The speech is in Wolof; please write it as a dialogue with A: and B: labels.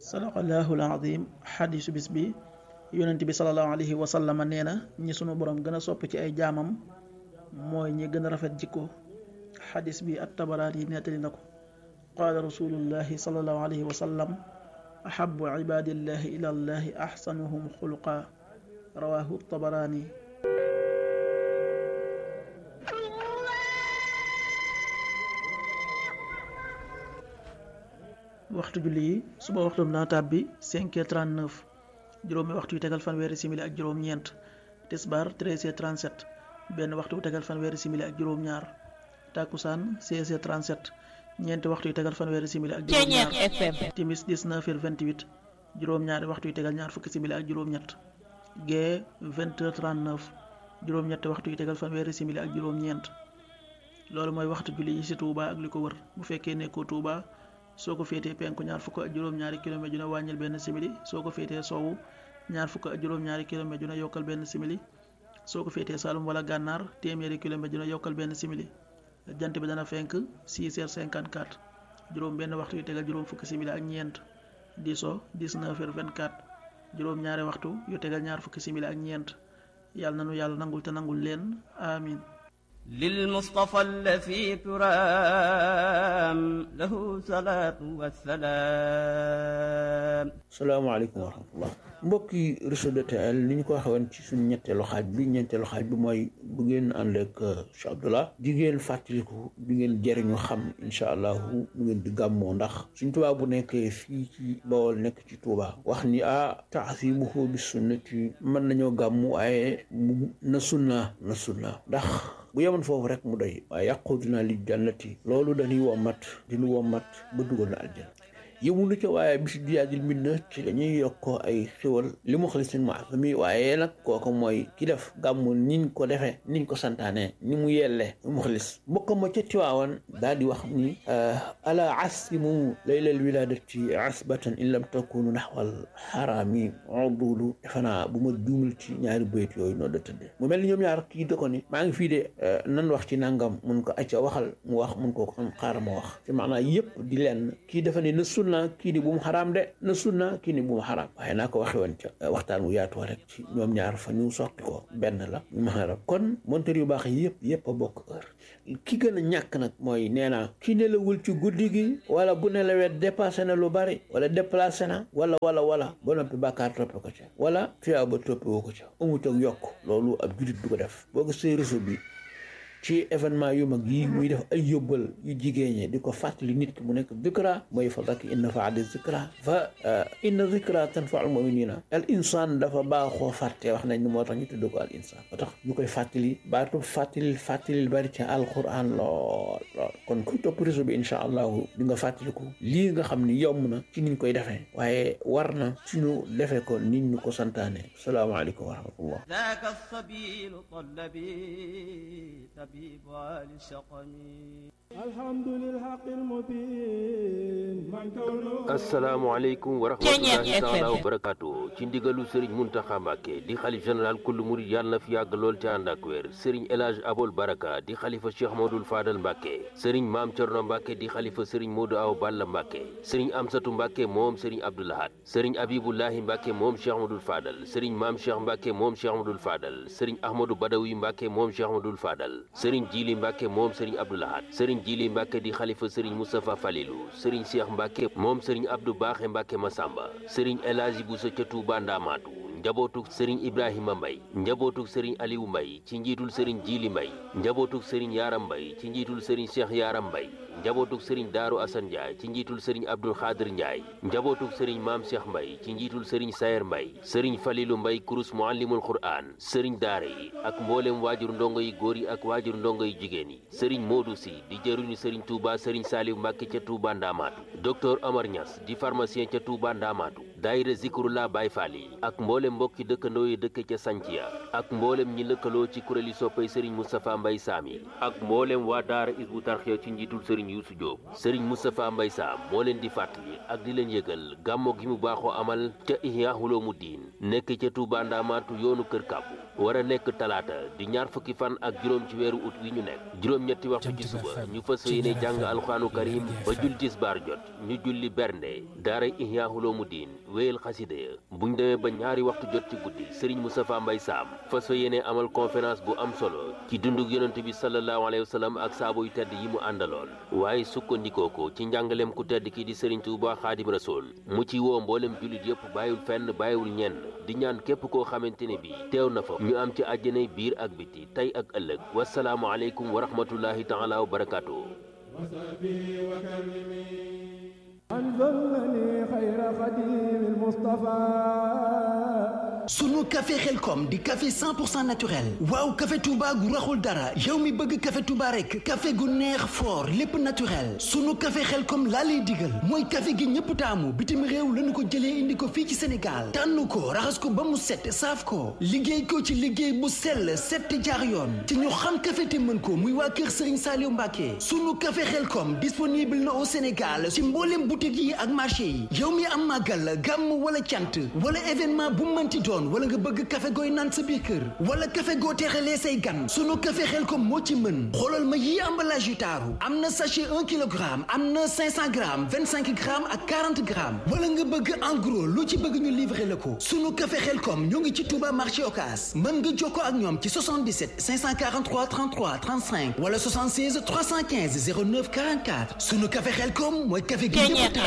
A: sadaqallahu alazim xadisu bis bi yonent bi salallahu alayhi wa sallama nee na ñi sunu borom gën a sopp ci ay jaamam mooy ñi gën a rafet jikko xadis bi at tabaraat yi nettali na ko qaala rasulullahi salallahu alayhi wa sallam ahabu ibadillahi ila allahi axsanuhum xulqa rawahu tabaraani waxtu julli yi suba waxtu dana tàbbi 5h39 juróomi waxtu yu tegal fanweeri simili ak juróom-ñeent tisbaar 13h37 benn waxtu yu tegal fanweeri simili ak juróom-ñaar takkusaan 16h37 ñeenti waxtu yu tegal fanweeri simili ak juróom-ñaar timis 19h28 juróom-ñaari waxtu yu tegal ñaar fukki simili ak juróom-ñett gee 20h39 juróom-ñetti waxtu yu tegal fanweeri simili ak juróom-ñeent loolu mooy waxtu julli yi ci Touba ak li ko wër bu fekkee nekkoo Touba. soo ko féetee penku ñaar fukk ak juróom-ñaari kilomètre ju ne wàññil benn simili soo ko féetee soowu ñaar fukk ak juróom-ñaari kilomètre ju ne yokkal benn simili soo ko féetee Saalum wala gànnaar téeméeri kilomètre ju ne yokkal benn simili jant bi dana fenk 6h54 juróom benn waxtu yu tegal juróom fukki simili ak ñeent di so 19h24 juróom ñaari waxtu yu tegal ñaar fukki simili ak ñeent yàlla na nu yàlla nangul te nangul leen amin
B: للمصطفى الذي ترام له صلاة والسلام
C: salaamaaleykum wa rahmatullah mbokki réseau de TL ni ñu ko waxee woon ci suñu ñetteelu xaaj bi ñeenteelu xaaj bi mooy bu ngeen ànd ak Cheikh Abdallah di ngeen fàttaliku di ngeen jëriñu xam incha allahu bu ngeen di gàmmoo ndax suñ Tuubaa bu nekkee fii ci Bawol nekk ci Tuubaa wax ni ah taasimuhu bi sunnati mën nañoo gàmmu waaye mu na sunna na sunna ndax bu yemoon foofu rek mu doy waaye yàquduna li jannati loolu dañuy wommat dinu wommat ba dugal na aljanna yëmunu ca waaye bisi diyaadil min na ci dañuy yokkoo ay xiwal li mu xalisin maasami waaye nag kooku mooy ki def gàmmu niñ ko defee niñ ko santaane ni mu yelle mu xalis mbokk ma ca tiwaawan daal di wax ni ala asimu laylal wiladati asbatan in lam takunu naxwal xaraami udulu defe naa bu ma juumul ci ñaari bayt yooyu noo da tëdde mu mel ni ñoom ñaar kii da ko ni maa ngi fii de nan wax ci nangam mun ko acca waxal mu wax mun ko ko xaaral ma wax ci maanaam yëpp di leen kii dafa ne na sunna kii ni bu mu xaraam de na sunna kii ni bu mu xaraam waaye naa ko waxe woon ca waxtaan wu yaatu rek ci ñoom ñaar fa ñu soqi ko benn la ñu ma xaraam kon monteur yu baax yi yëpp yëpp a bokk heure ki gën a ñàkk nag mooy nee naa ki nelawul ci guddi gi wala bu nelawee dépassé na lu bari wala déplacé na wala wala wala ba noppi bàkkaar toppe ko ca wala tuyaa ba toppe woo ko ca amut ak yokk loolu ab julit du ko def boo gisee réseau bi ci événement yu mag yi muy def ay yóbbal yu jigéen ñi di ko fàttali nit ki mu nekk zikra mooy fa dakk inna faadi zikra fa inna zikra tanfa al muminina al insaan dafa baaxoo fàtte wax nañ ni moo tax ñu tudd ko al insaan moo tax ñu koy fàttali baatu fàttali fàttali bari ci alquran lool lool kon kuy topp réseau bi incha allahu di nga fàttaliku lii nga xam ni yomb na ci niñ koy defee waaye war na suñu defee ko nit ñu ko santaane salaamaaleykum wa rahmatullah
B: ذاك الصبيل طلبي طبيب آل الشقم
D: الحمد للحق المبين من كونه
E: asalaamaaleykum wa rahmatullahi taala wa barakaatu ci ndigalu sëriñ Muntaxa Mbàkke di xalif général kullu murid yàlla na fi yàgg lool ci ànd ak wér sëriñ El Hadj Abol Baraka di xalifa Cheikh Modou Fadal Mbàkke sëriñ Maam Cerno Mbàkke di xalifa sëriñ Modou Aw Balla Mbàkke sëriñ Amsatu Mbàkke moom sëriñ Abdoulahat sëriñ Abibullahi Mbàkke moom Cheikh Modou Fadal sëriñ Maam Cheikh Mbàkke moom Cheikh Modou Fadal sëriñ Ahmadou Badawi Mbàkke moom Cheikh Modou Fadal sëriñ Jili Mbàkke moom sëriñ Abdoulahat sëriñ Jili Mbàkke di xalifa sëriñ Moustapha Falilou sëriñ Cheikh Mbàkke moom sëriñ Abdou Baaxe Mbàkke Masamba sëriñ El Hadji Bousso ca Touba Ndamaatu njabootuk sëriñ Ibrahima Mbay njabootuk sëriñ Aliou Mbay ci njiitul sëriñ Jili Mbay njabootuk sëriñ Yaram Mbay ci njiitul sëriñ Cheikh Yaram Mbay njabootuk sëriñ Daaru Asan Njaay ci njiitul sëriñ Abdul Xaadir Njaay njabootuk sëriñ Maam Cheikh Mbay ci njiitul sëriñ Sayer Mbay sëriñ Falilu Mbay kurus muallimul Qur'an sëriñ daara yi ak mboolem waajur ndongo yi góor yi ak waajur ndongo yi jigéen yi sëriñ Moodu Si di jëruñu sëriñ Touba sëriñ Saaliw Mbàkke ca Touba Ndaamaatu docteur Omar Niass di pharmacien ca Touba Ndaamaatu daayira Zikrullah Baay Faal yi ak mboolem mbokki dëkkandoo yi dëkk ca Sanciya ak mboolem ñi lëkkaloo ci kuréeli soppay sëriñ Moustapha Mbay Saam yi ak mboolem waa daara Isbu Tarxiya ci njiitul sëriñ Yuusu Jóob sëriñ Moustapha Mbay Saam moo leen di fàttali ak di leen yëgal gàmmo gi mu baaxoo amal ca Ihya Ulumuddin nekk ca Touba Ndamaatu yoonu Kër Kàbbu war a nekk talaata di ñaar fukki fan ak juróom ci weeru ut wi ñu nekk juróom-ñetti waxtu ci suba ñu fas yéene jàng alxuraanu karim ba jul tisbaar jot ñu julli bernde daara Ihya Ulumuddin wéyal xasida ya buñ demee ba ñaari waxtu jot ci guddi Serigne Moustapha Mbaye Sam fas fa yéene amal conférence bu am solo ci dundug yonent bi sallallahu alayhi wa sallam ak saabu yu tedd yi mu àndaloon waaye sukkandikoo ko ci njàngaleem ku tedd ki di Serigne Touba Xaadim Rasul mu ci woo mboolem jullit yëpp bàyyiwul fenn bàyyiwul ñenn di ñaan képp koo xamante ne bi teew na fa ñu am ci àjjanay biir ak biti tey ak ëllëg wasalaamu aleykum wa rahmatullahi taala wa barakaatu.
D: أنزلني خير خديم المصطفى
F: sunu café xelkom di café 100% naturel waaw café Touba gu raxul dara yow mi bëgg café Touba rek café gu neex fort lépp naturel sunu café xelkom laa lay digal mooy café gi ñëpp taamu bitim réew lañu ko jëlee indi ko fii ci Sénégal tànn ko raxas ko ba mu set saaf ko liggéey ko ci liggéey bu sell set jaar yoon te ñu xam café te mën ko muy waa kër Serigne Saliou Mbacké sunu café xelkom disponible na au Sénégal ci mboolem boutique yi ak marché yi yow mi am màggal gàmm wala cant wala événement bu mënti doon wala nga bëgg café gooy naan sa biir kër wala café goo teexalee say gan sunu café xel kom moo ci mën xoolal ma yii emballage yu taaru am na sachet 1 kilogramme am na 500 grammes 25 grammes ak 40 grammes wala nga bëgg en gros lu ci bëgg ñu livrer la ko sunu café xel kom ñoo ngi ci Touba marché Ocass mën nga jokkoo ak ñoom ci 77 543 33 35 wala 76 315 09 44 sunu café xel kom mooy café gi